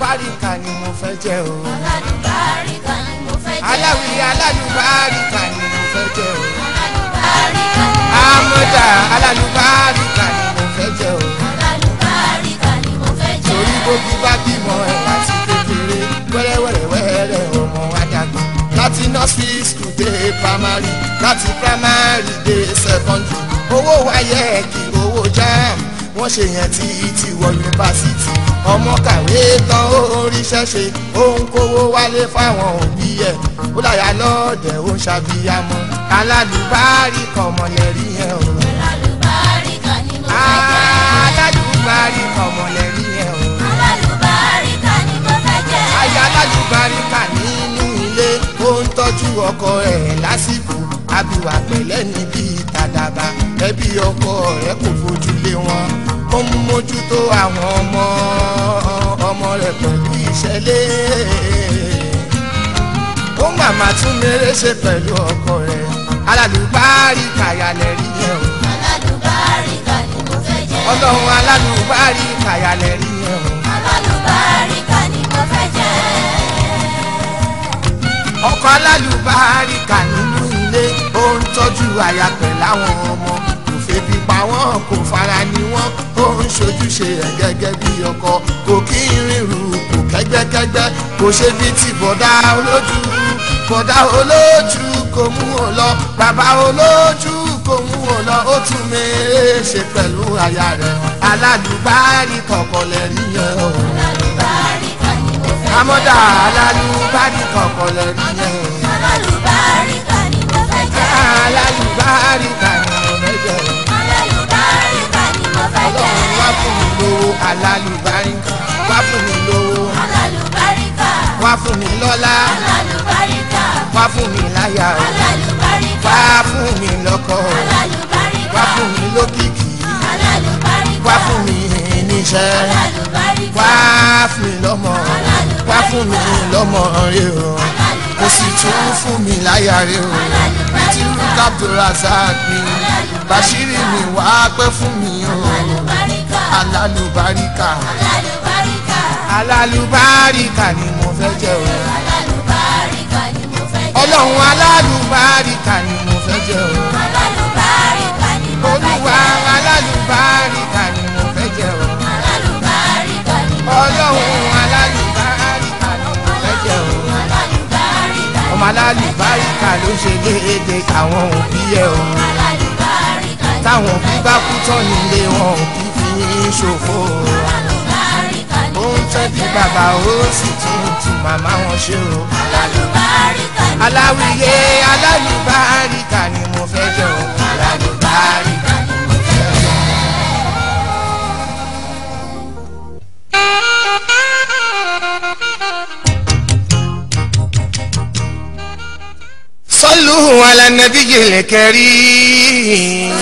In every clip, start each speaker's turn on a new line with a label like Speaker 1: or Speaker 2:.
Speaker 1: alálùbáríkà ni mo fẹ́ jẹ́ o.
Speaker 2: alálùbáríkà ni mo fẹ́ jẹ́.
Speaker 1: aláwì alálùbáríkà ni mo fẹ́ jẹ́ o.
Speaker 2: alálùbáríkà ni mo fẹ́ jẹ́.
Speaker 1: amọ̀dà alálùbáríkà ni mo fẹ́ jẹ́ o.
Speaker 2: alálùbáríkà ni mo fẹ́ jẹ́.
Speaker 1: torí gbogbo bá bímọ ẹ̀ láti kékeré wẹ́rẹ́wẹ́rẹ́wẹ́rẹ́ ọmọ wa dàgbà láti nursery school dé primary láti primary dé secondary owó wáyé kí owó jam wọ́n ṣe yẹn tí tí wọ yunifásitì ọmọ kàwé tán ó ríṣẹ́ ṣe ó ń kówó wálé fáwọn òbí ẹ̀ ó láyà lọ́ọ̀dẹ̀ ó ń ṣàbíyamọ alálùbárí kọ̀mọ̀lẹ́rí yẹn o
Speaker 2: alálùbáríkà ni mo fẹ́ jẹ́.
Speaker 1: alálùbárí kọ̀mọ̀lẹ́rí yẹn o.
Speaker 2: alálùbáríkà ni mo fẹ́ jẹ́.
Speaker 1: aya alálùbáríkà nínú ilé ó ń tọ́jú ọkọ rẹ̀ lásìkò abiwà pẹ̀lẹ́ níbi ìtàdàbà ẹbí ọkọ rẹ̀ kò fojú lé wọn ó ń mójútó àwọn ọmọ ọmọ rẹ̀ pẹ̀lú ìṣẹ̀lẹ̀ ó màmá tún mèrè ṣe pẹ̀lú ọkọ rẹ̀ alálùbáríkà yàlẹ̀ rí yẹn o
Speaker 2: alálùbáríkà ni mo fẹ́ jẹ́.
Speaker 1: ọlọ́run alálùbáríkà yàlẹ̀ rí yẹn o.
Speaker 2: alálùbáríkà ni mo fẹ́ jẹ́.
Speaker 1: ọkọ alálùbáríkà nínú ilé ó ń tọ́jú aya pẹ̀lú àwọn ọmọ kò febi pa wọ́n kò fara ni wọ́n ó ń ṣojúṣe ẹ̀ gẹ́gẹ́ bí ọkọ kò kí ń rìnrù kò kẹ́gbẹ́kẹ́gbẹ́ kò ṣe bí ti bọ̀dá olójú bọ̀dá olójú kò mú wọn lọ bàbá olójú kò mú wọn lọ ó tún mèrè ṣe pẹ̀lú aya rẹ̀ alálùbáríkà ọkọ lẹ́rí yẹn o
Speaker 2: alálùbáríkà ni mo fẹ́ jẹ́.
Speaker 1: amọ́dá alálùbáríkà ọkọ lẹ́rí yẹn o
Speaker 2: alálùbáríkà ni mo fẹ́ jẹ́.
Speaker 1: alálùbáríkà ni mo fẹ́ jẹ́ o.
Speaker 2: alálùbáríkà ni mo fẹ́ jẹ́.
Speaker 1: ọlọ́run wá fún mi lówó alálùbáríkà wá fún mi lówó
Speaker 2: alálùbáríkà
Speaker 1: wá fún mi lọ́lá
Speaker 2: alálùbáríkà
Speaker 1: wá fún mi láyà o
Speaker 2: alálùbáríkà
Speaker 1: wá fún mi lọ́kọ o
Speaker 2: alálùbáríkà
Speaker 1: wá fún mi lókìkí
Speaker 2: alálùbáríkà
Speaker 1: wá fún mi níṣẹ́
Speaker 2: alálùbáríkà
Speaker 1: wá fún mi lọ́mọ wá fún mi lọ́mọ rẹ o kò sì tún fún mi láyà rẹ o tí rúkà abdulrasaq mi bàṣírí mi wá pẹ́ fún mi o
Speaker 2: alálùbáríkà
Speaker 1: alálùbáríkà
Speaker 2: alálùbáríkà
Speaker 1: alálùbáríkà ni mo fẹ́ jẹ́ o.
Speaker 2: alálùbáríkà ni mo fẹ́ jẹ́.
Speaker 1: ọlọ́run alálùbáríkà ni mo fẹ́ jẹ́ o.
Speaker 2: alálùbáríkà ni mo fẹ́
Speaker 1: olúwa
Speaker 2: jẹ́.
Speaker 1: alálùbáríkà ni mo fẹ́ jẹ́ o.
Speaker 2: alálùbáríkà ni mo fẹ́ jẹ́.
Speaker 1: ọlọ́run alálùbáríkà ni mo fẹ́ jẹ́ o.
Speaker 2: alálùbáríkà
Speaker 1: ọmọ alálùbáríkà ló ṣe déédéé àwọn òbí ẹ o.
Speaker 2: alálùbáríkà ni
Speaker 1: táwọn òbí bá kú tán nílé wọn ò kí fi í ṣòfò.
Speaker 2: alálùbáríkà ni
Speaker 1: ó ń tẹ́bí bàbá ó sì tún tún màmá wọn ṣe o.
Speaker 2: alálùbáríkà ni
Speaker 1: aláwìyé alálùbáríkà ni mo fẹ́ jẹ́ o. alálùbáríkà ni mo fẹ́ jẹ́ o. صلوا على النبي الكريم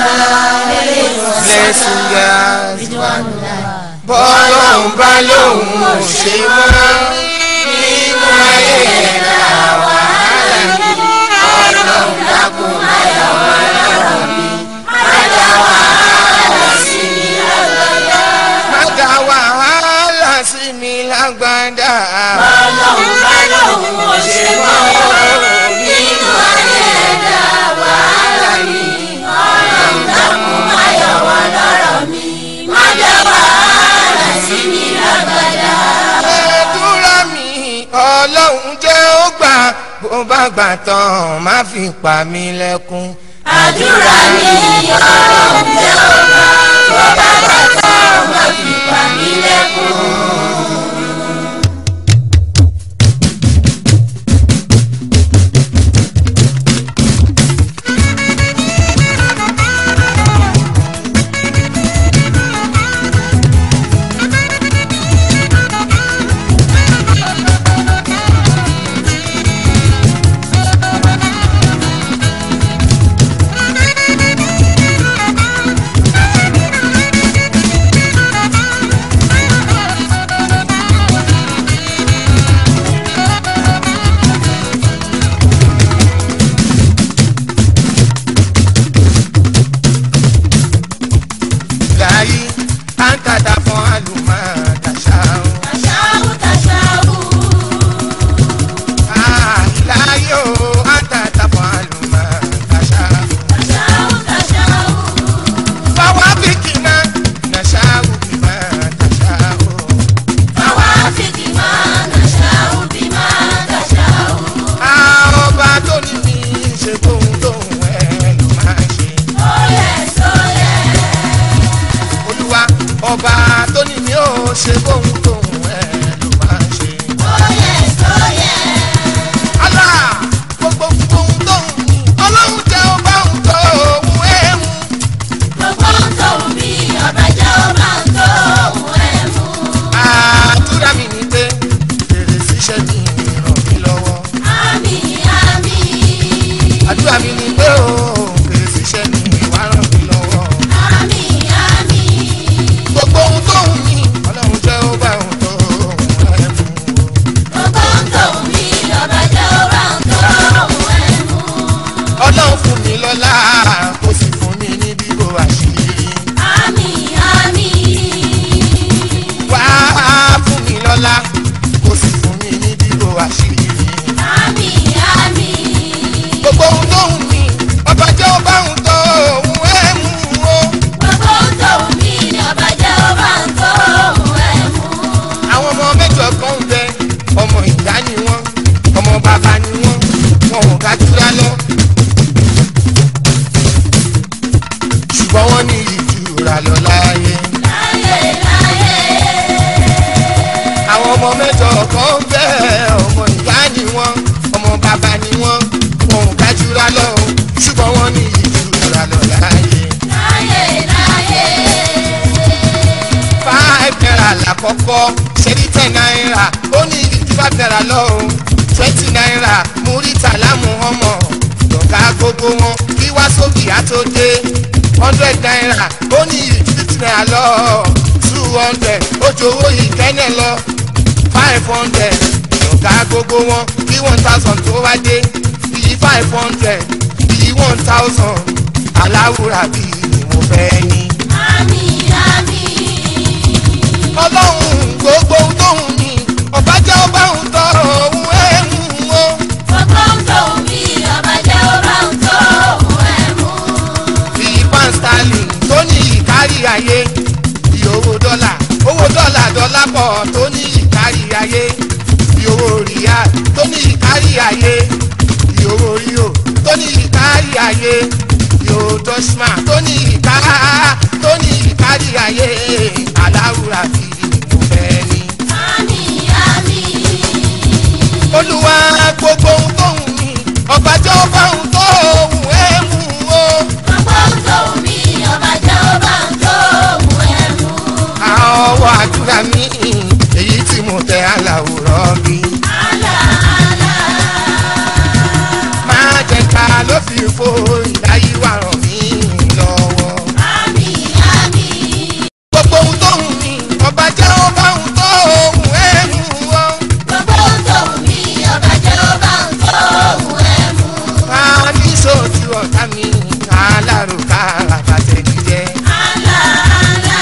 Speaker 1: lẹ́sùn yá bọ́lọ́hún bá lóhùn ò ṣe wọ́n nínú ayé ẹ̀dá wàhálà ni ọlọ́run dákun máyà wá lọ́rọ̀ mi má dá wàhálà sí mi lágbádá. má dá wàhálà sí mi lágbádá.
Speaker 2: ọlọ́run bá lóhùn ò ṣe wọ́n nínú ayé ẹ̀dá wàhálà ni ọlọ́run dákun má yọ wá lọ́rọ̀ mi má dá wàhálà sí mi lágbádá.
Speaker 1: àdúrà mi ọlọ́run jẹ́ ó gbà bó bá gbà tán má fi pa mí lẹ́kún.
Speaker 2: àdúrà mi ọlọ́run jẹ́ ọba tó bá bàtà má fi pa mí lẹ́kún.
Speaker 1: Alálùbáríkà ọba tó ní mi ò ṣe bóun tóun ẹ ló máa ń ṣe.
Speaker 2: Oyè sóyè.
Speaker 1: Allah gbogbo ohun tóun ní ọlọ́run jẹ́ ọba òun tó òun ẹ̀ mú.
Speaker 2: Gbogbo ń tó mi, ọba jẹ́ ọba ń tó òun ẹ̀ mú.
Speaker 1: àdúrà mi ni pé fèrè síṣẹ́ ní ràn mí lọ́wọ́.
Speaker 2: Àmín, àmín.
Speaker 1: àdúrà mi ni pé o fèrè síṣẹ́ ní ìwà ràn mí lọ́wọ́.
Speaker 2: Àmín, àmín.
Speaker 1: gbogbo ohun tóun ní ọlọ́run jẹ́ ọba òun tó òun ẹ̀ mú.
Speaker 2: Gbogbo ń tó mi, ọba jẹ́ ọba ń tó òun ẹ̀ mú.
Speaker 1: ọlọ́run fún mi lọ́lá kó sì fún mi ní bíbò àṣírí.
Speaker 2: Àmín, àmín.
Speaker 1: wá fún mi lọ́lá kó sì fún mi ní bíbò àṣírí.
Speaker 2: Àmín, àmín.
Speaker 1: gbogbo ohun tóun ní ọba jẹ́ ọba òun tó òun ẹ̀ mú o.
Speaker 2: Gbogbo ń tó mi, ọba jẹ́ ọba ń tó òun ẹ̀ mú.
Speaker 1: àwọn ọmọ mẹ́jọ kan ń bẹ ọmọ ìyá ni wọ́n ọmọ bàbá ni wọ́n wọn ò ká túra lọ. ṣùgbọ́n wọ́n ní ìjura lọ láàyè.
Speaker 2: Láyé, láyé.
Speaker 1: àwọn ọmọ mẹ́jọ kan ń bẹ ọmọ ìyá ni wọ́n ọmọ bàbá ni wọ́n wọn ò ká túra lọ. ṣùgbọ́n wọ́n ní ìjura lọ láàyè.
Speaker 2: Láyé, láyé.
Speaker 1: five naira lákọ̀ọ́kọ́ ṣẹ́rí ten naira ó ní ìdí five naira lọ o twenty naira múrítà lámú ọmọ lọ́gà gbogbo wọn kí wá sóbì á tó dé hundred naira ó ní ìdí fifty naira lọ two hundred ó jowó yìí kẹ́nẹ̀ lọ five hundred lọ́gà gbogbo wọn kí one thousand tó wá dé bíi five hundred bíi one thousand aláwùrà bíi ni mo fẹ́ ní
Speaker 2: Àmín, àmín.
Speaker 1: ọlọ́run gbogbo ohun tóun ní ọba jẹ́ ọba òun tọ́ òun ẹ̀ mú o.
Speaker 2: Gbogbo ń tó mi, ọba jẹ́ ọba ń tó òun ẹ̀ mú.
Speaker 1: bí pound sterling tó ní ìkárí ayé bí owó dọ́là owó dọ́là dọ́là pọ̀ tó ní ìkárí ayé bí owó ríà tó ní ìkárí ayé bí owó ríò tó ní ìkárí ayé bí owó dọ́ṣmà tó ní ìká tó ní ìkárí ayé aláwùrà bí mo fẹ́ ní.
Speaker 2: Àmín, àmín.
Speaker 1: olúwa gbogbo ohun tóun ní ọba jẹ́ ọba ohun tó ohun ẹ̀ mú o.
Speaker 2: Gbogbo ń tó mi, ọba jẹ́ ọba ń tó òun ẹ̀ mú.
Speaker 1: ọwọ́ àdúrà mi èyí tí mo tẹ aláwòrán mi.
Speaker 2: Àlà, àlà.
Speaker 1: máa jẹ ká ló fi fo ìdáyí wà ràn mí lọ́wọ́.
Speaker 2: Àmín, àmín.
Speaker 1: gbogbo ohun tóun ní ọba jẹ́ ọba ohun tó ohun ẹ̀ mú o.
Speaker 2: Gbogbo ń tó mi, ọba jẹ́ ọba ń tó òun ẹ̀ mú.
Speaker 1: a ní sóòtú ọ̀tá mi alárùkà àtàtẹ̀jíjẹ́.
Speaker 2: Àlà, àlà.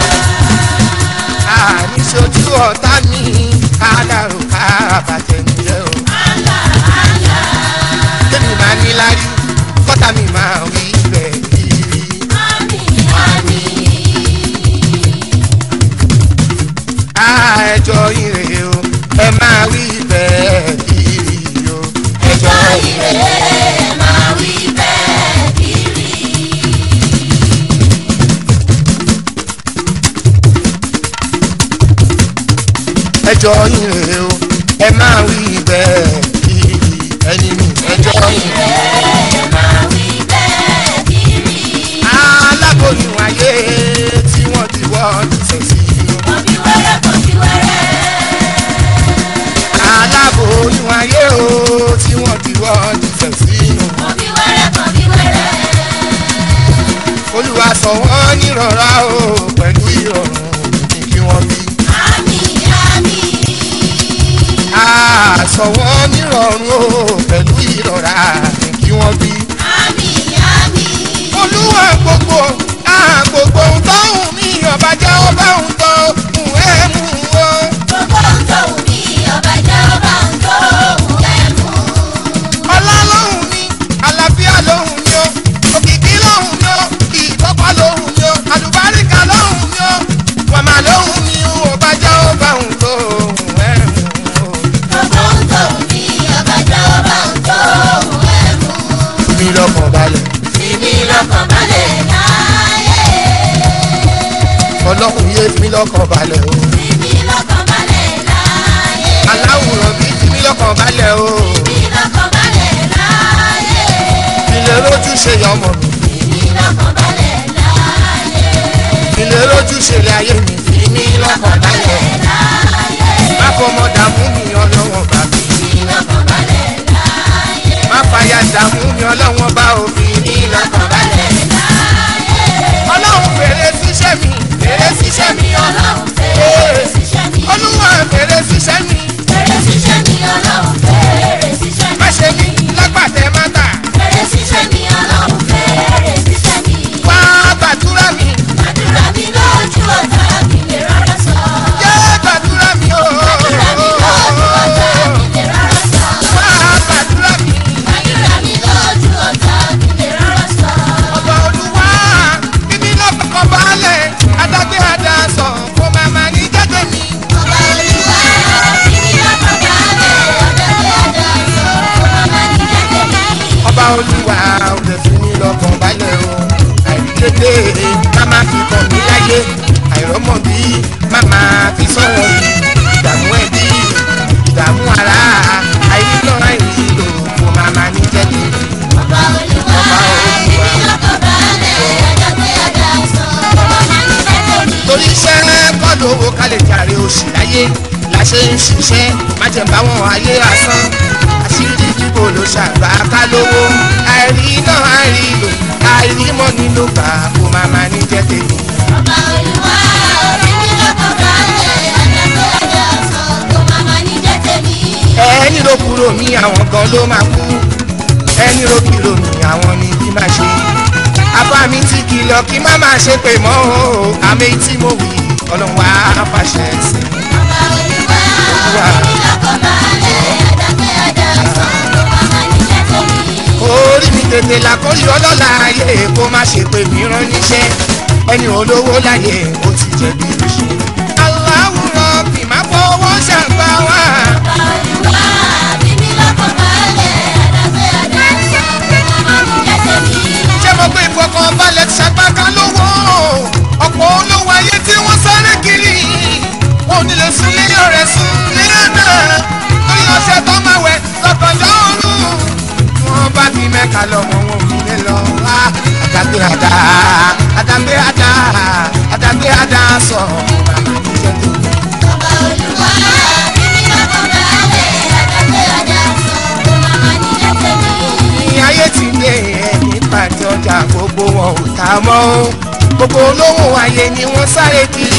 Speaker 1: a ní sóòtú ọ̀tá mi alárùkà àtàtẹ̀jíjẹ́ o.
Speaker 2: Àlà, àlà.
Speaker 1: tèmi máa ní lárí kọ́tà mi máa wí bẹ́ẹ̀ kiri.
Speaker 2: Àmín, àmín.
Speaker 1: ẹjọ́ ire o ẹ máa wí bẹ́ẹ̀ kiri o.
Speaker 2: Ẹjọ́ ire máa wí bẹ́ẹ̀ kiri.
Speaker 1: ẹjọ́ ire o ẹ máa wí bẹ́ẹ̀ kiri ẹni mi ẹjọ́ ire.
Speaker 2: Ẹ máa wí bẹ́ẹ̀ kiri.
Speaker 1: aláboyún ayé tí wọ́n ti wọ́ ṣẹ̀ sí inú.
Speaker 2: Kò bí wẹ́rẹ́ kò bí wẹ́rẹ́.
Speaker 1: aláboyún ayé o tí wọ́n ti wọ́ ṣẹ̀ sí inú.
Speaker 2: Kò bí wẹ́rẹ́ kò bí wẹ́rẹ́.
Speaker 1: olúwa sọ wọ́n nírọ̀rá o pẹ̀lú ìrọ̀rùn ní kí wọ́n bí.
Speaker 2: Àmín, àmín.
Speaker 1: sọ wọ́n nírọ̀rùn o pẹ̀lú ìrọ̀rá ní kí wọ́n bí.
Speaker 2: Àmín, àmín.
Speaker 1: olúwa gbogbo ah, gbogbo ohun tó ń mi ọba jẹ́ ọba ohun tó ń ẹ̀ mú o.
Speaker 2: Gbogbo ń tó mi, ọba jẹ́ ọba ń tó òun ẹ̀ mú.
Speaker 1: ọlá lóhùn mi àlàáfíà lóhùn mi o òkìkí lóhùn mi o ìtọ́pá lóhùn mi o àlùbáríkà lóhùn mi o wàmà lóhùn mi o ọba jẹ́ ọba ohun tó ń ẹ̀ mú o.
Speaker 2: Gbogbo ń tó mi, ọba jẹ́ ọba ń tó òun ẹ̀
Speaker 1: fi mí lọ́kàn balẹ̀ o.
Speaker 2: fi mí lọ́kàn balẹ̀ láàyè.
Speaker 1: aláwòrán bí fi mí lọ́kàn balẹ̀ o.
Speaker 2: fi mí lọ́kàn balẹ̀ láàyè.
Speaker 1: ilé rojú ṣe yọ ọmọ mi.
Speaker 2: fi mí lọ́kàn balẹ̀ láàyè.
Speaker 1: ilé rojú ṣe lé ayé mi. fi mí lọ́kàn balẹ̀.
Speaker 2: láàyè.
Speaker 1: má fọmọ dààmú mi ọlọ́wọ́n bá mi.
Speaker 2: fi mí lọ́kàn balẹ̀ láàyè.
Speaker 1: má fàyà dààmú mi ọlọ́wọ́n bá òfin mi lọ́kàn balẹ̀. ọlọ́run fèrè síṣẹ́ mi fèrè síṣẹ́ mi
Speaker 2: ọlọ́run fèrè síṣẹ́ mi.
Speaker 1: olúwa fèrè síṣẹ́ mi
Speaker 2: fèrè síṣẹ́ mi ọlọ́run fèrè síṣẹ́ mi.
Speaker 1: má ṣe mí lágbàtẹ́ má tà
Speaker 2: fèrè síṣẹ́ mi ọlọ́run fèrè síṣẹ́ mi.
Speaker 1: wá gbàdúrà mi
Speaker 2: àdúrà mi lójú ọ̀tá mi lè rárá sọ.
Speaker 1: jẹ́ gbàdúrà mi o
Speaker 2: àdúrà mi lójú ọ̀tá mi lè rárá sọ.
Speaker 1: wá gbàdúrà mi
Speaker 2: àdúrà mi lójú ọ̀tá mi lè rárá sọ.
Speaker 1: ọba olúwa bíbí lọ́kàn balẹ̀ adágbé adásọ kó máa ma ní jẹ́jẹ́ mi.
Speaker 2: ọba olúwa fi mí lọ́kàn balẹ̀ ọ̀dọ́gbé àdàsọ ọmọ ní jẹ́jẹ́ mi.
Speaker 1: ọba olúwa ò lè fi mí lọ́kàn balẹ̀ o àìrílédè má má fi kàn mí láyé àìrọ́mọ̀ bí má má fi sọ̀rọ̀ yìí ìdààmú ẹbí ìdààmú ara àìrílọ àìrílò kò má má ní jẹ́jẹ́ mi.
Speaker 2: ọba olúwa fi mí lọ́kàn balẹ̀ ọ̀dọ́gbé àdàsọ ọmọ ní jẹ́jẹ́ mi.
Speaker 1: torí iṣẹ́ kọ́ lówó ká lè jàre oṣù láyé la ṣe ń ṣiṣẹ́ má jẹ́ bá wọn ayé asán àṣírí bíbò ló ṣàgbá ká lówó àìrí náà àìrí lò àìrí mọ́ nínú gbà kó má má ní jẹ́ tèmi.
Speaker 2: ọba olúwa fi mí lọ́kàn balẹ̀ ọ̀dọ́gbé àdàsọ ọmọ ní jẹ́jẹ́ mi.
Speaker 1: ẹni ló kúrò mí àwọn gan ló máa kú ẹni ló kúrò mí àwọn ni bí máa ṣe apá mi ti kìlọ̀ kí má máa ṣe pé mọ́ o àmì tí mo wí ọlọ́run wá fàṣẹ sí i.
Speaker 2: ọba olúwa fi mí lọ́kàn balẹ̀ ọ̀dọ́gbé àdàsọ ọmọ ní jẹ́jẹ́ mi.
Speaker 1: orí mi tètè làkórí ọlọ́lá ayé kó má ṣe pé mi rán níṣẹ́ ẹni olówó láyé ó ti jẹ̀bi ríṣẹ́. aláwùrọ̀ bì má fọwọ́ ṣàgbá wá.
Speaker 2: Olúwa fi mí lọ́kàn balẹ̀ ọ̀dọ́gbé àdàsọ ọmọ ní jẹ́jẹ́ mi.
Speaker 1: ṣé mo pé ìfọkànbalẹ̀ ṣàgbáka lówó ọ̀pọ̀ olówó ayé tí wọ́n sáré kiri wọn ò ní lè sún nílé rẹ̀ sún nílé náà lórí ọ̀sẹ̀ tó máa wẹ̀ lọ́kànjọ́ ọ̀run wọ́n bá fi mẹ́ka lọ́mọ wọn ò ní lọ wá àdàgbé àdá àdàgbé àdá àdàgbé àdá sọ màmá mi jẹ́ tó.
Speaker 2: Ọba Olúwa fi mí lọ́kàn balẹ̀ ọ̀dọ́gbé àdàsọ ọmọ ní jẹ́jẹ́ mi.
Speaker 1: ní ayé ti dé ẹni pàtẹ ọjà gbogbo wọn ò ta mọ́ ó. gbogbo olówó ayé ni wọ́n sáré kiri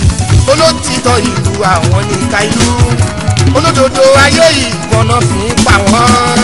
Speaker 1: olótìtọ́ ìlú àwọn ní ká ìlú olódodo ayé ìgbọ́nà fi ń pa wọ́n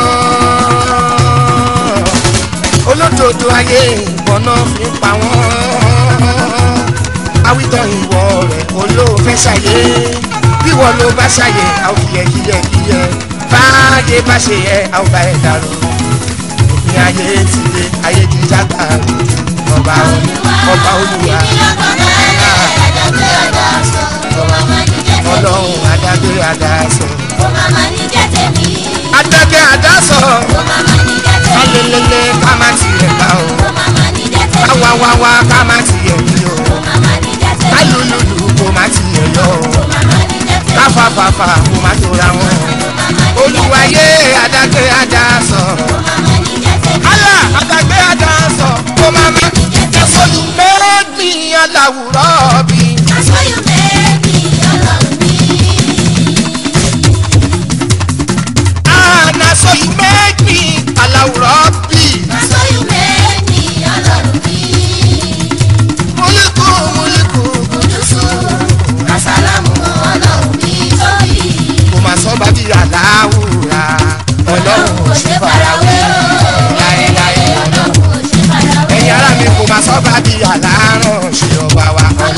Speaker 1: olódodo ayé ìgbọ́nà fi ń pa wọ́n awítọ́ ìwọ rẹ̀ olóòfẹ́ ṣàyé bí wọ́n ló bá ṣàyé àwọn kìyẹ kìyẹ kìyẹ báyé bá ṣe yẹ àwọn bá ẹ̀ dàrú òfin ayé ti lé ayé ti jágbá ọba ọba olúwa
Speaker 2: Fi mí lọ́kàn balẹ̀ ọ̀dọ́gbé àdàsọ ọmọ ní jẹ́jẹ́ mi.
Speaker 1: ọlọ́run adágbé adásọ
Speaker 2: Ọmọ ní jẹ́jẹ́ mi.
Speaker 1: adágbé adásọ
Speaker 2: Ọmọ ní jẹ́jẹ́ mi.
Speaker 1: alelele ká má tiẹ̀ ká o
Speaker 2: Ọmọ ní jẹ́jẹ́ mi.
Speaker 1: káwáwáwá ká má tiẹ̀ bí o
Speaker 2: Ọmọ ní jẹ́jẹ́ mi.
Speaker 1: kálùlùlù kó má tiẹ̀ lọ o
Speaker 2: Ọmọ ní jẹ́jẹ́ mi.
Speaker 1: káfàfàfà kó má tóra wọn olúwayé adágbé adásọ
Speaker 2: Ọmọ ní jẹ́jẹ́ mi.
Speaker 1: alá adágbé adásọ kó má má jẹ́sọ̀lù mẹ́rẹ́gbìn aláwùrọ̀ bí.
Speaker 2: That's why you made me, ọlọ́run mi.
Speaker 1: Ah, na so you make me aláwùrọ̀ bí.
Speaker 2: That's why you made me, ọlọ́run mi.
Speaker 1: múlíkù múlíkù
Speaker 2: Kùdùsù, kàsálàmù, ọlọ́run mi tóbi.
Speaker 1: kò má sọ bá bí aláwùrà ọlọ́run
Speaker 2: kò ṣe farawé o.
Speaker 1: láéláé
Speaker 2: Ọlọ́run kò ṣe farawé.
Speaker 1: ẹ̀yin ará mi kò má sọ bá bí aláràn ṣe ọba wa.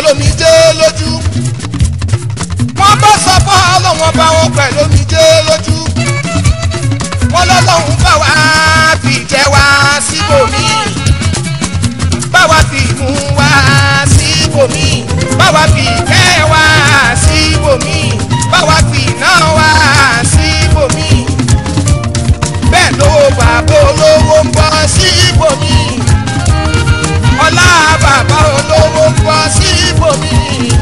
Speaker 1: pẹ̀lú omijé lójú wọ́n bá sọ fún ọlọ́wọ́n bá wọn pẹ̀lú omijé lójú wọ́n lọ́lọ́run bá wa fi jẹ́ wá síbòmí bá wa fi mú wá síbòmí bá wa fi kẹ́ wá síbòmí bá wa fi iná wá síbòmí bẹ́ẹ̀ lówó bàbá olówó ń bọ́ síbòmí ọlá bàbá olówó ń bọ́ síbòmí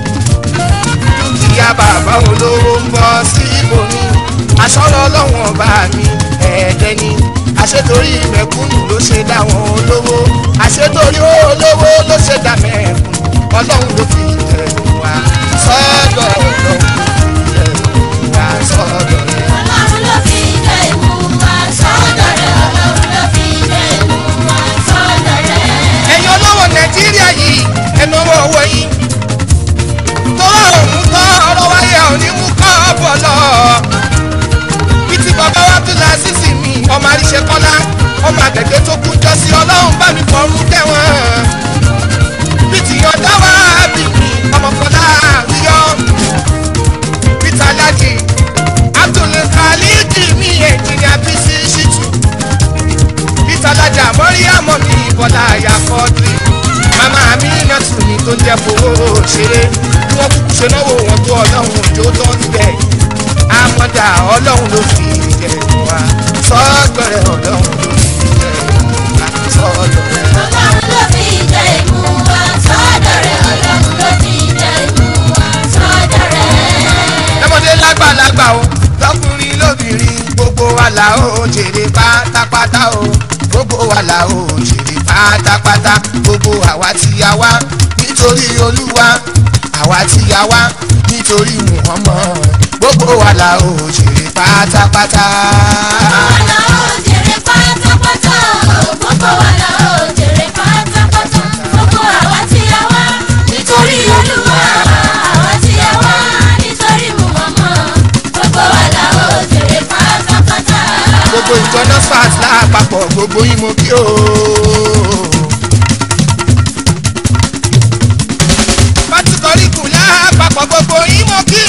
Speaker 1: dúkìá bàbá olówó ń bọ́ síbòmí aṣọ́rọ̀ ọlọ́wọ̀n bá mi ẹ̀ẹ́dẹ́ ni àṣetorí mẹ̀kúnnù ló ṣe dá wọn olówó àṣetorí olówó ló ṣe dá mẹ̀kúnnù ọlọ́run ló fi ìtẹ̀kùn wa sọ́dọ̀ ọlọ́run ìtẹ̀kùn wa sọ́dọ̀ rẹ̀.
Speaker 2: ọlọ́run ló fi jẹ́ ìmú wa sọ́dọ̀ rẹ̀ ọlọ́run ló fi jẹ́ ìmú wa sọ́dọ̀ rẹ̀.
Speaker 1: ẹ̀yin olówó nàìjíríà yìí ẹnu ọwọ́ ọwọ́ yìí tọ́lá òun tọ́ ọ̀rọ̀ wáyé òní mú kọ́ bọ̀ lọ. bí ti bàbá wa tún la sísì mi ọmọ àríṣe kọ́lá ọmọ àgbẹ̀gbẹ̀ tó kú jọ sí ọlọ́run bá mi fọ́rún tẹ̀wọ̀n. bí ti yọ̀dá wa bí mi ọmọ kọ́lá ríyọ́. bí tàlájì Abdul Khalid mi ẹ̀jìnìà bí sí ṣìtù bísàlájà mọ́ríyàmọ́ mi bọ́lá àyà kọ́ọ̀dì màmá mi nàtù mi tó jẹ́ fowó ṣeré bí wọ́n kúkú ṣe náwó wọn tó ọlọ́run òjò tó ń bẹ̀ àmọ́dá ọlọ́run ló fi jẹ wá sọ́gbọ̀rẹ̀ ọlọ́run ló fi jẹ wá sọ́gbọ̀rẹ̀.
Speaker 2: ọlọ́run ló fi jẹ́ ìmú wa sọ́dọ̀ rẹ̀ ọlọ́run ló fi jẹ́ ìmú wa sọ́dọ̀ rẹ̀.
Speaker 1: lọ́mọdé lágbàlagbà o lọ́kùnrin lóbìnrin gbogbo wa là ó jèrè pátápátá o gbogbo wa là ó jèrè pátápátá gbogbo àwa tí a wá nítorí olúwa àwa tí a wá nítorí muhammad gbogbo wa là ó jèrè pátápátá.
Speaker 2: Gbogbo wa la ó jèrè pátápátá o, gbogbo wa la ó jèrè pátápátá. Gbogbo àwa tí a wá nítorí Olúwa, àwa tí a wá nítorí Muhammad. Gbogbo wa la ó jèrè pátápátá.
Speaker 1: gbogbo ìjọ nurses lápapọ̀ gbogbo yín mo kí o. pátíkọ̀ríkù lápapọ̀ gbogbo yín mo kí.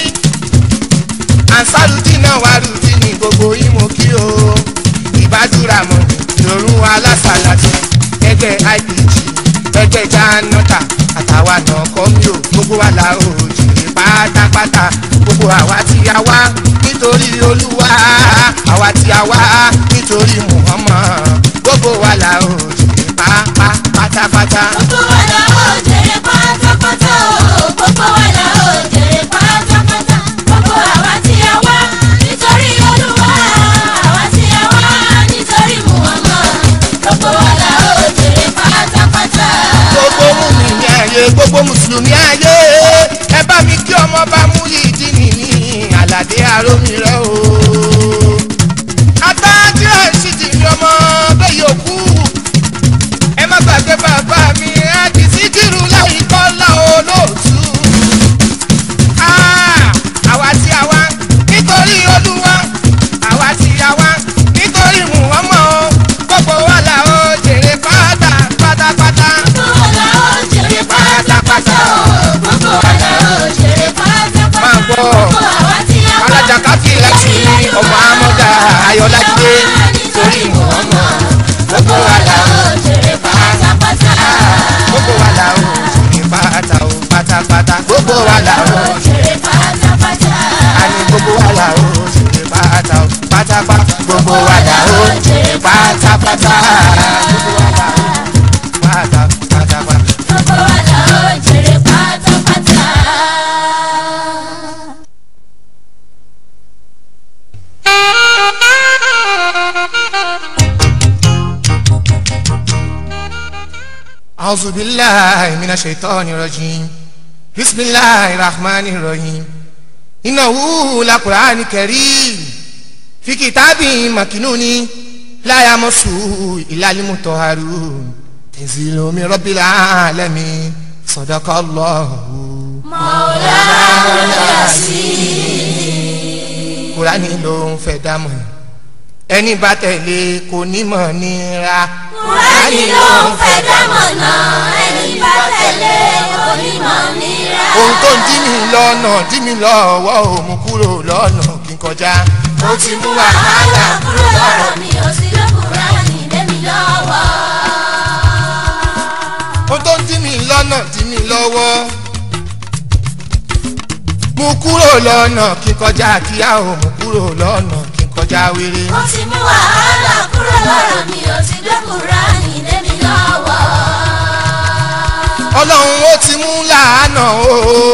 Speaker 1: ansarudi náà wà rúdi ní gbogbo yín mo kí o. ìbádúrà mọ̀ lòrùn alásàlátì ẹgbẹ́ IPG ẹgbẹ́ janota àtàwa náà kọ́ mi ò gbogbo wa la ò jèrè pátápátá gbogbo àwa tí a wá nítorí olúwa àwa tí a wá nítorí muhammad gbogbo wa la ò jèrè pápá pátápátá.
Speaker 2: Gbogbo wa la ó jèrè pátápátá o, gbogbo wa la ó jèrè pátápátá. Gbogbo àwa tí a wá nítorí Olúwa, àwa tí a wá nítorí Muhammad. Gbogbo wa la ó jèrè pátápátá.
Speaker 1: gbogbo mùmíní ayé gbogbo mùsùlùmí ayé ẹ bá mi kí ọmọ bá mú yìí dín ní ní àlàdé àrómi rẹ o. atájú ẹ̀sìtì ni ọmọ bẹ́ẹ̀ yòókù ẹ má gbàgbé bàbá mi àti síkírù láì kọ́lá olóòtú. Ah, àwa tí a wá nítorí olúwa àwa tí a wá nítorí Muhammad gbogbo wa là ó jèrè pátá pátápátá.
Speaker 2: Gbogbo wa la ó jèrè pátápátá o, gbogbo wa la ó jèrè pátápátá.
Speaker 1: máa gbọ́
Speaker 2: Gbogbo àwa tí a wá
Speaker 1: alájà káfí láti ọmọ amọ́dá ayọ̀lájídé
Speaker 2: nítorí Muhammad. Gbogbo wa la ó jèrè pátápátá.
Speaker 1: gbogbo wa là ó jèrè pátá o pátápátá gbogbo wa là ó
Speaker 2: jèrè pátápátá.
Speaker 1: àní gbogbo wa là ó jèrè pátá o pátápátá gbogbo wa là ó jèrè pátápátá gbogbo wa là ó pátá pátápátá.
Speaker 2: Gbogbo wa la ó jèrè pátápátá.
Speaker 1: أعوذ بالله من الشيطان الرجيم بسم الله الرحمن الرحيم إنه لقرآن كريم في كتاب مكنون لا يمسه إلا المطهرون تنزيل من رب العالمين صدق الله Kùránì ló ń fẹ́ dámọ̀ ẹni bá tẹ̀lé kò ní mọ̀ nira.
Speaker 2: Kùránì ló ń fẹ́ dámọ̀nà ẹni bá tẹ̀lé kò onímọ̀ nira.
Speaker 1: ohun tó ń dí mi lọ́nà dí mi lọ́wọ́ ò mú kúrò lọ́nà kí n kọjá. ó ti mú wàhálà
Speaker 2: kúrò lọ́rọ̀ mi ò sí lókùnrin lé mi lọ́wọ́.
Speaker 1: ohun tó ń dí mi lọ́nà dí mi lọ́wọ́. mú kúrò lọ́nà kí n kọjá kíá ò mú kúrò lọ́nà kí n kọjá wéré.
Speaker 2: ó ti mú wàhálà kúrò lọ́rọ̀ mi ò sí lókùnrin lé mi lọ́wọ́.
Speaker 1: ọlọ́run ó ti mú làánà o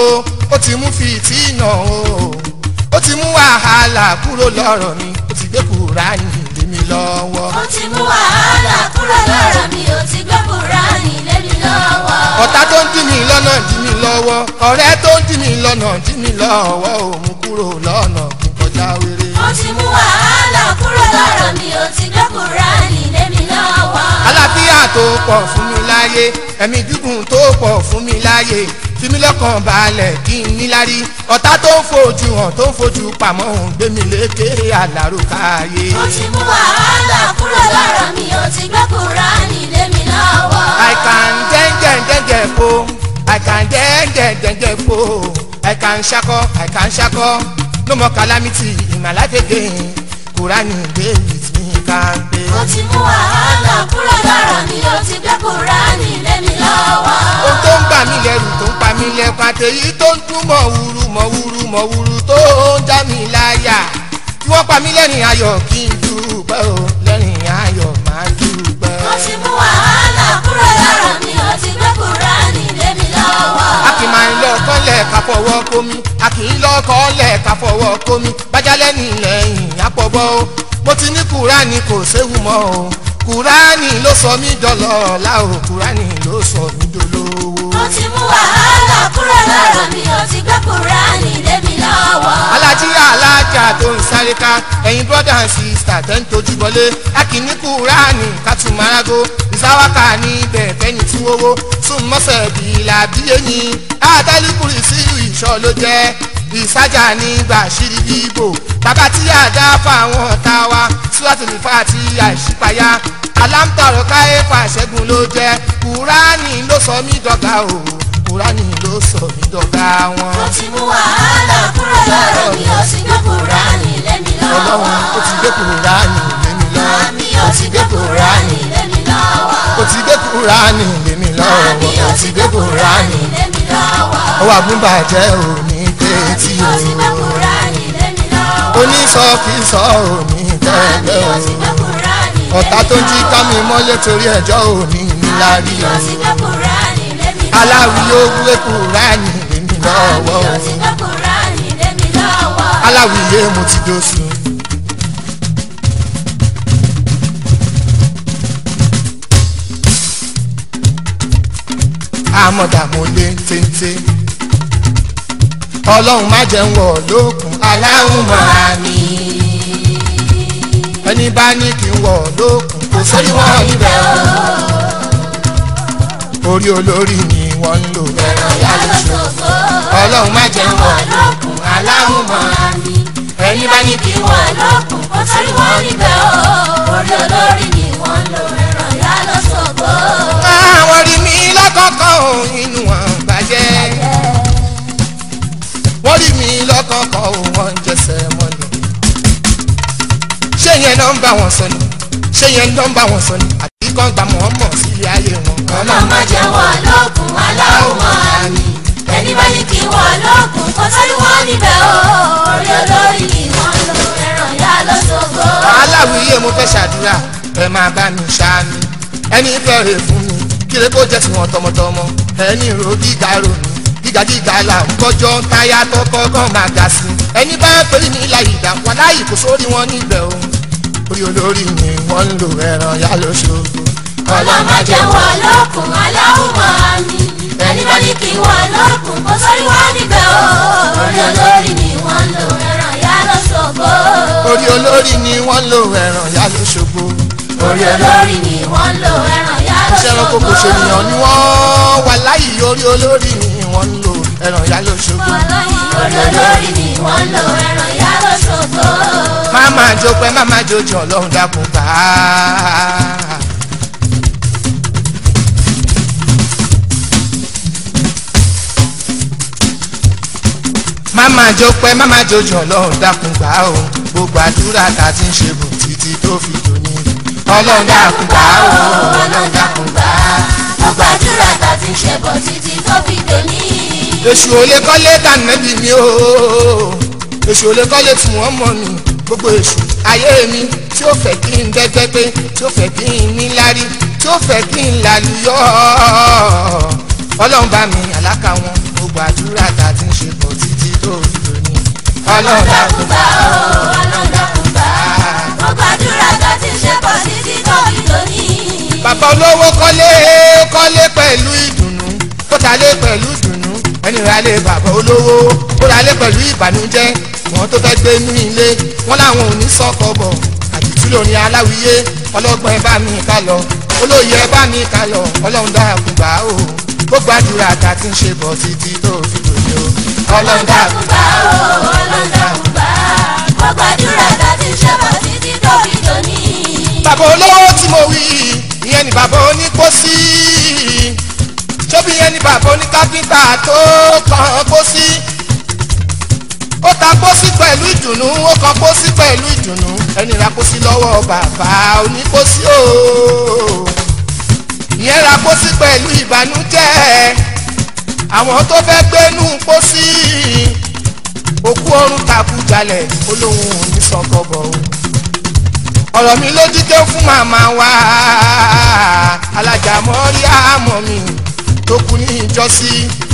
Speaker 1: ó ti mú fìtínà o ó ti mú wàhálà kúrò lọ́rọ̀ mi ó ti gbé kúránì lé mi lọ́wọ́.
Speaker 2: ó ti mú wàhálà kúrò lọ́rọ̀ mi ò ti gbé kúránì lé mi lọ́wọ́.
Speaker 1: ọ̀tá tó ń dí mi lọ́nà dí mi lọ́wọ́ ọ̀rẹ́ tó ń dí mi lọ́nà dí mi lọ́wọ́ ò mú kúrò lọ́nà kí n kọjá wéré.
Speaker 2: ó ti mú wàhálà kúrò lọ́rọ̀ mi ò ti gbé kúránì lé mi lọ́wọ́.
Speaker 1: àlàáfíà tó pọ̀ fún mi láyé ẹ̀mí gígùn tó pọ̀ fún mi láyé fi mí lọ́kàn balẹ̀ kí n níláárí ọ̀tá tó ń fojú hàn tó ń fojú pamọ́ òun gbé mi lékè àlàrò káyé.
Speaker 2: ó ti mú wàhálà kúrò lọ́rọ̀ mi ò ti gbé kúránì lé mi lọ́wọ́.
Speaker 1: I can dẹ́ngẹ̀ dẹ́ngẹ̀ po I can dẹ́ngẹ̀ dẹ́ngẹ̀ po I can ṣakọ I can ṣakọ no more calamity in my life again Kùránì dey with me kampe.
Speaker 2: ó ti mú wàhálà kúrò lọ́rọ̀ mi ò ti gbé kúránì lé mi lọ́wọ́.
Speaker 1: ohun tó ń bà mí lẹ́rù tó ń pa mí lẹ́kọ̀ọ́ àtẹ̀yí tó ń dún mọ̀ wúru mọ̀ wúru mọ̀ wúru tó ń já mi láyà kí wọ́n pa mí lẹ́rìn ayọ̀ kí n dúpẹ́ o lẹ́rìn ayọ̀ máa dúpẹ́.
Speaker 2: ó ti mú wàhálà kúrò lọ́rọ̀ mi ò ti gbé kúránì lé mi lọ́wọ́.
Speaker 1: a kì í máa ń lọ kọ́lẹ̀ ká fọwọ́ kómi a kì í lọ kọ́lẹ̀ ká fọwọ́ kómi bájálẹ̀ nìlẹ́yìn àpọ̀bọ́ o mo ti ní kúránì kò séwu mọ́ o kúránì ló sọ mí dọ̀lọ́ ọ̀la o kúránì ló sọ mí dolówó.
Speaker 2: ó ti mú wàhálà kúrò lọ́rọ̀ mi ò ti gbé kúránì lé mi lọ́wọ́.
Speaker 1: alájí alájà tó ń sáré ká ẹ̀yin brother and sister tẹ́ ń tojú bọlé a kì í ní kúránì ká tún marago ìsáwáka níbẹ̀ fẹ́ni tí wọ́wọ́ sún mọ́sẹ̀ bí làbí ẹ̀yìn àtàlùkùrì sí ìṣọ́ ló jẹ́ ìsájà nígbà ṣírí bíbò bàbá tí a dá fáwọn ọ̀tá wa síwájú fà tí àìsípayá alámtọ̀rọ̀ káyé fàṣẹ́gun ló jẹ́ kúránì ló sọ mí dọ̀gá o kúránì ló sọ mí dọ̀gá wọn.
Speaker 2: ó ti mú wàhálà kúrò lọ́rọ̀ mi ò ti gbé kúránì lé mi lọ́wọ́.
Speaker 1: ọlọ́run ó ti gbé kúránì lé mi lọ́wọ́
Speaker 2: Màmí ó ti gbé kúránì lé mi lọ́wọ́.
Speaker 1: ó ti gbé kúránì lé mi lọ́wọ́
Speaker 2: Màmí ó ti gbé kúránì lé mi lọ́wọ́.
Speaker 1: ó wà fún bàjẹ́ òní kéétì
Speaker 2: Màmí ó ti gbé
Speaker 1: o
Speaker 2: kúránì lé mi lọ́wọ́.
Speaker 1: onísọfísọ òní
Speaker 2: Màmí
Speaker 1: tẹ́lẹ̀
Speaker 2: ó ti gbé
Speaker 1: o
Speaker 2: kúránì lé mi
Speaker 1: ọ̀tá tó ń jí
Speaker 2: lọ́wọ́.
Speaker 1: kámi mọ́lẹ̀ torí ẹjọ́ òní níláàrí
Speaker 2: Màmí
Speaker 1: o
Speaker 2: ó ti gbé kúránì lé mi lọ́wọ́.
Speaker 1: aláwi ó gbé kúránì lé mi lọ́wọ́
Speaker 2: Màmí ó ti gbé kúránì lé mi lọ́wọ́.
Speaker 1: aláwi yé mo ti dóṣù. àmọ̀dà mo lé téńté ọlọ́run má jẹ́ ń wọ̀ lókun aláhùn máa ní ẹni bá ní kí n wọ̀ lókun kò sórí wọn níbẹ̀ o orí olórí ni wọ́n ń lò ẹ̀rọ yá lóṣù ọlọ́run má jẹ́ ń wọ̀ lókun aláhùn máa ní
Speaker 2: ẹni bá ní kí wọ́n lókun kó torí wọ́n níbẹ̀ o orí olórí ni wọ́n lò ẹ̀rọ yá lọ́sọ̀gbọ́.
Speaker 1: àwọn rí mi lọ́kọ̀ọ̀kan ò inú wọn bàjẹ́ wọ́n rí mi lọ́kọ̀ọ̀kan ò wọ́n ń jẹsẹ̀ mọ́lẹ̀ ṣé yẹn náà ń bá wọn sọ ni ṣé yẹn náà ń bá wọn sọ ni àbí kàn gbà wọ́n mọ̀ sí ilé ayé wọn.
Speaker 2: ọlọ́run má jẹ́ wọ́n lókun aláwọ̀ máa ní ẹni bá ní kí wọ́n lókun kó torí wọ́n níbẹ̀ o orí olórí ni wọ́n lò ẹ̀rọ yá lọ́sọ̀gbọ́.
Speaker 1: aláwìyé mo fẹ́ ṣàdúrà ẹ máa bá mi ṣáámi ẹni fẹ́rẹ̀ fún mi kíre kó jẹ́ tiwọn tọmọtọmọ ẹni ro gíga ro mi gíga gíga là ń kọjọ́ táyà tọkọ kan máa ga sí ẹni bá pèlú ní ilà ìdá wọn láyì kò sórí wọn níbẹ̀ o orí olórí ni wọ́n ń lo ẹran yá lóṣogbo
Speaker 2: ọlọ́run má jẹ́ wọ́n lókun aláwọ̀ máa ní ẹni bá ní kí wọ́n lókun kó torí wọ́n níbẹ̀ o orí olórí ni wọ́n lò ẹ̀rọ yá lọ́sọ̀gbọ́.
Speaker 1: orí olórí ni wọ́n ń lo ẹran yá lóṣogbo
Speaker 2: orí olórí ni wọ́n lò ẹ̀rọ yá
Speaker 1: iṣẹ́ ẹranko kò ṣe ènìyàn ni wọ́n wà láyì orí olórí ni wọ́n ń lo ẹran yá lóṣogbo
Speaker 2: orí olórí ni wọ́n lò ẹ̀rọ yá lọ́sọ̀gbọ́.
Speaker 1: má máa jó pẹ́ má máa jó jọ ọlọ́run dákun gbà á. má má jó pẹ́ má má jòjò ọlọ́run dákun gbà ó gbogbo àdúrà tá a ti ń ṣe bò títí tó fi dòní ọlọ́run dákun gbà ó ọlọ́run dákun gbà á.
Speaker 2: gbogbo àdúrà tá a ti ń ṣe bọ̀ títí tó fi dòní.
Speaker 1: èṣù olè kọ́lé dànẹ́bí mi o èṣù olè kọ́lé tí wọ́n mọ̀ mi gbogbo èṣù ayé mi tí ó fẹ́ kí n dẹ́gbẹ́ pé tí ó fẹ́ kí n níláárí tí ó fẹ́ kí n lálùyọ́ ọlọ́run bá mi àlákà wọn gbogbo àdúrà tá a ti ń ṣe bọ̀ títí tó fi dòní ọlọ́run dákun
Speaker 2: gbà ó ọlọ́run dákun gbà á. gbogbo àdúrà tá a ti ń ṣe bọ̀ títí tó fi dòní.
Speaker 1: bàbá olówó kọ́lé kọ́lé pẹ̀lú ìdùnnú ó talé pẹ̀lú ìdùnnú ẹni rà lé bàbá olówó ó ra lé pẹ̀lú ìbànújẹ́ wọn tó fẹ́ gbé ní ilé wọn làwọn ò ní sọ́kọ̀ bọ̀ àdìtú lórí aláwìyé ọlọ́gbọ́n ẹ bá mi ká lọ olóyè ẹ bá mi ká lọ ọlọ́run dákun gbà ó gbogbo àdúrà tá a ti ń ṣe bọ̀ títí tó fi dòní o ọlọ́run dákun
Speaker 2: gbà ó ọlọ́run dákun gbà á. gbogbo àdúrà tá a ti ń ṣe bọ̀ títí tó fi dòní.
Speaker 1: bàbá olówó tí mo wí ìyẹn ni bàbá onípòsí ṣóbi yẹn ni bàbá oníkápítà tó kàn pósí ó ta pósí pẹ̀lú ìdùnnú ó kan pósí pẹ̀lú ìdùnnú ẹni ra pósí lọ́wọ́ bàbá onípòsí o ìyẹn ra pósí pẹ̀lú ìbànújẹ́ àwọn tó fẹ́ gbénú pósí òkú ọrùn takú jalẹ̀ olóhùn ò ní sọkọ bọ̀ o ọ̀rọ̀ mi lójú tó fún màmá wa alájà mọ́rí àmọ́ mi tó kú ní ìjọsí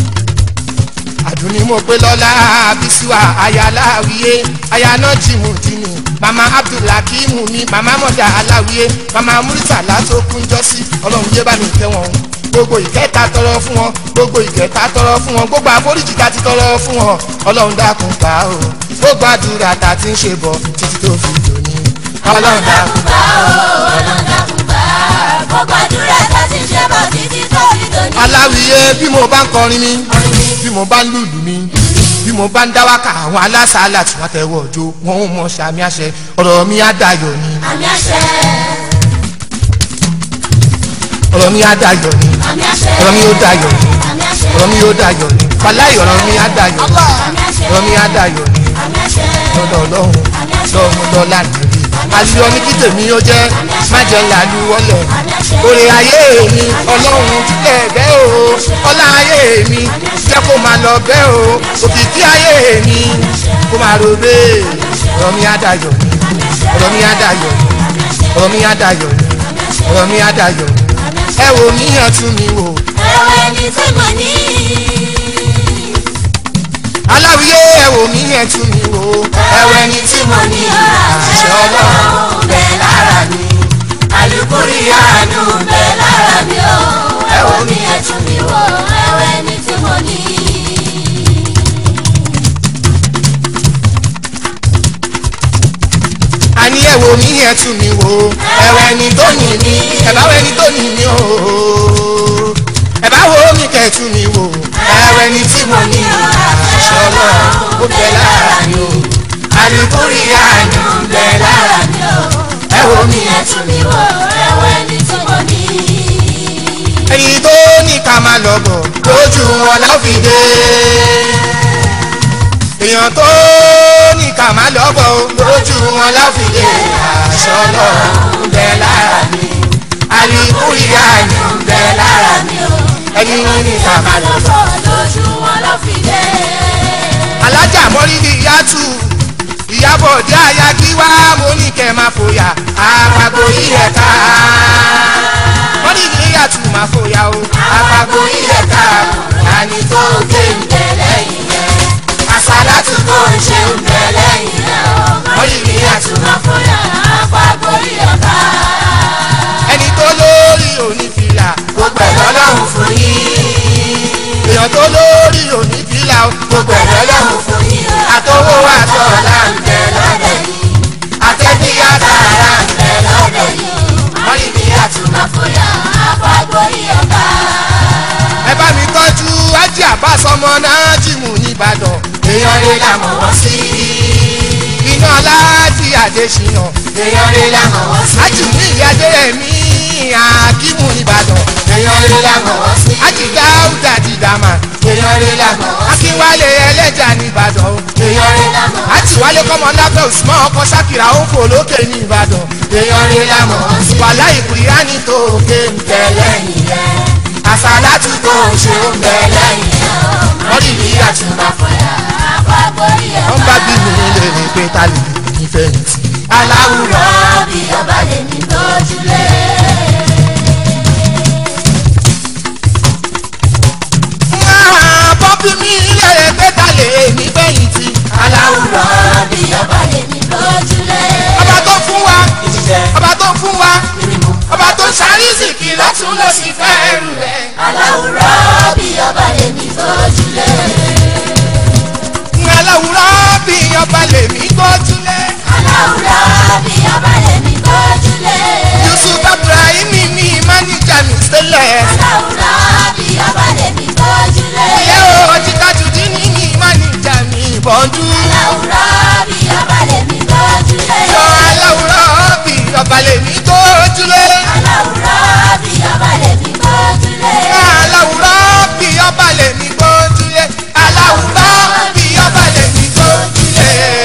Speaker 1: àdùnní mo pé lọ́la bísíwá aya aláwíyé aya náà jìmù dìní mama abdulhakeem mi mama mọ̀dà aláwíyé mama muritala tó kú ń jọsí ọlọ́run yé bá mi tẹ́ wọn gbogbo ìkẹta tọrọ fún wọn gbogbo ìkẹta tọrọ fún wọn gbogbo àforíjì ká ti tọrọ fún wọn ọlọ́run dákun gbà ó gbogbo àdúrà tá a ti ń ṣe bọ̀ títí tó fi dòní ọlọ́run dákun
Speaker 2: gbà ó ọlọ́run dákun gbà á. gbogbo àdúrà tá a ti ń ṣe bọ̀ títí tó fi dòní.
Speaker 1: aláwìyé bí mo bá ń kọrin mi bí mo bá ń lùlù mi bí mo bá ń dáwàkà àwọn alásàálà tí wọ́n tẹ̀wọ́ ọjọ́ wọn ò mọ sàmì àṣẹ ọ̀rọ̀ mi á dayọ̀ ni
Speaker 2: àmì àṣẹ
Speaker 1: ọ̀rọ̀ mi á dayọ̀ ni
Speaker 2: àmì àṣẹ
Speaker 1: ọ̀rọ̀ mi ó dayọ̀ ni
Speaker 2: àmì àṣẹ
Speaker 1: ọ̀rọ̀ mi ó dayọ̀ ni wàláì ọ̀rọ̀ mi á dayọ̀ ni
Speaker 2: àmì àṣẹ
Speaker 1: ọ̀rọ̀ mi á dayọ̀ ni
Speaker 2: àmì àṣẹ
Speaker 1: lọ́dọ̀ ọlọ́run lọ́mú lọ́la nìyí àlùyọ ní kí tèmi ó jẹ́ má jẹ́ làlú wọlé òrè ayé mi ọlọ́run tilẹ̀ bẹ́ẹ̀ o ọlá ayé mi jẹ́ kó máa lọ bẹ́ẹ̀ o òkìkí ayé mi kó máa ro bẹ́ẹ̀ ọ̀rọ̀ mi á dayọ̀ ni ọ̀rọ̀ mi á dayọ̀ ni ọ̀rọ̀ mi á dayọ̀ ni ọ̀rọ̀ mi á dayọ̀ ni ẹ wò mí yàn tún mi wò
Speaker 2: ẹwọ ẹni tí mo ní.
Speaker 1: aláwìyé ẹ wò mí yàn tún mi wò
Speaker 2: ẹwọ ẹni tí mo ní
Speaker 1: àṣẹ ọlọ́run
Speaker 2: bẹ lára mi alukuri àánú bẹ lára mi o ẹwọ mi ẹtù mi wò ẹwọ ẹni tí mo ní.
Speaker 1: àní ẹ wò mí yẹn tún mi wò ẹwẹ ẹni tó ní mi ẹ bá wọ ẹni tó ní mi o ẹ bá wo mi kẹ tún mi wò ẹwẹ ẹni tí mo ní àṣẹ ọlọ́run ó bẹ lára mi o àlùkùrì àánú bẹ lára mi
Speaker 2: mi o
Speaker 1: ẹ wò mí yẹn
Speaker 2: ẹtù mi wò ẹwọ ẹni tí mo ní.
Speaker 1: ẹni tó ní ká máa lọ bọ̀ lójú wọn láfìdé èèyàn tó ní ká máa lọ bọ̀ lójú wọn láfìdé àṣẹ ọlọ́run bẹ lára mi àlùkùrì àánú bẹ lára mi ẹni ní ká máa lọ bọ̀.
Speaker 2: lójú wọn ló fi dé.
Speaker 1: alájà mọ́rídì yàtù ìyàbọ̀ dé àyà kí wá mo ní kẹ́ máa fòyà àpapọ̀ yíyẹ ká mọ́rídì yàtù máa fòyà o àpapọ̀ yíyẹ ká àní tó gé ń bẹ̀ lẹ́yìn yẹn àsálàtù tó ń ṣe ń bẹ̀ lẹ́yìn yẹn mọ́rídì yàtù máa fòyà
Speaker 2: àpapọ̀ ìyọ̀ká.
Speaker 1: ẹni tó lórí onífìlà gbogbo ẹ̀ lọ́lọ́run fún yín èèyàn tó lórí onífìlà gbogbo ẹ̀ lọ́lọ́run fún yín àtọwọ́ àtọ̀ọ̀là ń bẹ lọ́dẹ̀ yìí àtẹ̀bí àtàrà ń bẹ lọ́dẹ̀ yìí mọ́rídì yàtù máa
Speaker 2: Àfọyà àpapọ̀ ìyọ̀ká.
Speaker 1: ẹ bá mi tọ́jú ájì àbáṣọ ọmọ náà jìmù nìbàdàn èèyàn rẹ̀ là mọ̀ wọ́n sí. iná aláàjì àdéṣìyàn èèyàn rẹ̀ là mọ̀ wọ́n sí. ájì ní ìyá adéyẹmí àkímù nìbàdàn èèyàn rẹ̀ là mọ̀ wọ́n sí. ájì dáúdà dìdàmà èèyàn rẹ̀ là mọ̀ wọ́n sí. akínwálé ẹlẹ́jà nìbàdàn ìbàdàn o.
Speaker 2: èèyàn rẹ̀ la mọ̀
Speaker 1: àti wálé kọ́mọ lábẹ́ òsùnmọ́ ọkọ̀ sákìrà ó fò lókè ní ìbàdàn.
Speaker 2: èèyàn rẹ̀ la mọ̀ sí.
Speaker 1: wàhálà ìkùrìyà ní tòkè ń tẹ̀
Speaker 2: tẹ̀lẹ́yìn rẹ̀
Speaker 1: àsálàtù tó ń ṣe ó ń bẹ
Speaker 2: tẹ̀lẹ́yìn rẹ̀
Speaker 1: mọ́rì ní àtúntò.
Speaker 2: àtúbà fọyà àpapọ̀rí ẹ̀
Speaker 1: wọ́n bá bí mi lè rìn pé ta lè ní fẹ̀yìntì. aláwùrọ̀
Speaker 2: aláwùrọ̀ bí ọba lè ní lójúlé.
Speaker 1: máa bọ́ bí mi lè rìn pé ta lè ní fẹ̀yìntì. aláwùrọ̀
Speaker 2: aláwùrọ̀ bí ọba lè ní lójúlé.
Speaker 1: ọba tó fún wa ọba tó fún wa ọba tó ṣàrísì kí lọ́tún ló sì fẹ́ ẹrù rẹ̀.
Speaker 2: aláwùrọ̀ bí ọba lè ní lójúlé.
Speaker 1: aláwùrọ̀ bí ọba lè mí gbójúlé.
Speaker 2: aláwùrọ̀ bí ọba lè ní lójúlé.
Speaker 1: yusuf ibrahim ní máníjà mi sílẹ̀.
Speaker 2: aláwùrọ̀ bí ọba lè ní lójúlé.
Speaker 1: ilé o jíkájúdí ní ní máníjà mi bọ́jú.
Speaker 2: aláwùrọ̀ bí ọba lè ní lójúlé.
Speaker 1: yọ aláwùrọ̀ bí ọba lè mí gbójúlé.
Speaker 2: aláwùrọ̀ bí ọba lè ní lójúlé.
Speaker 1: aláwùrọ̀ bí ọba lè mí gbójúlé. aláwùrọ̀ bí ọba lè mí gbójúlé.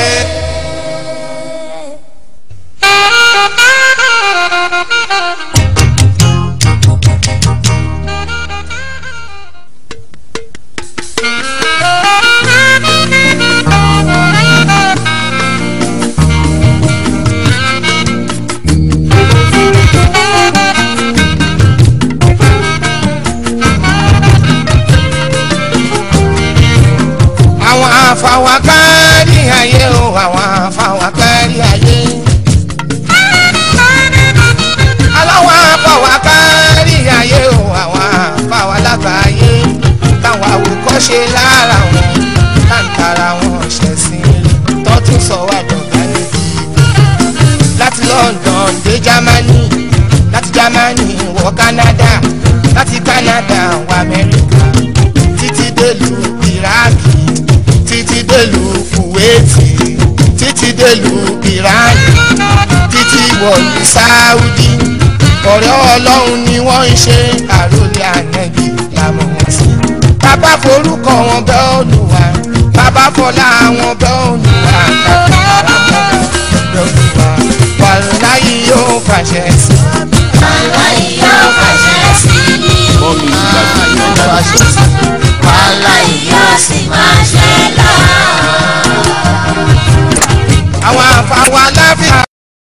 Speaker 1: àwọn afawakari ayé o àwọn afawakari ayé. aláwọ̀ afawakari ayé o àwọn afawalagbayé táwọn àwòkọ́ṣe lára wọn táǹtara wọn ṣẹ̀sìn tọ́tún sọ wá dọ̀gá níbi láti London dé Germany láti Germany wọ Canada láti Canada wọ Amẹ́ríkà títí délùú Iraki títí délùú Kuwaiti títí délùú Iran títí wọ̀lú Saudi ọ̀rẹ́ Ọlọ́run ni wọ́n ń ṣe àròlé ànẹ́bí làmọ̀ wọn sí. bàbá forúkọ wọn bẹ́ Olúwa bàbá fọlá wọn bẹ́ Olúwa tàbí ara wọn bẹ́ Olúwa wàlúùláyé yóò fàṣẹ sí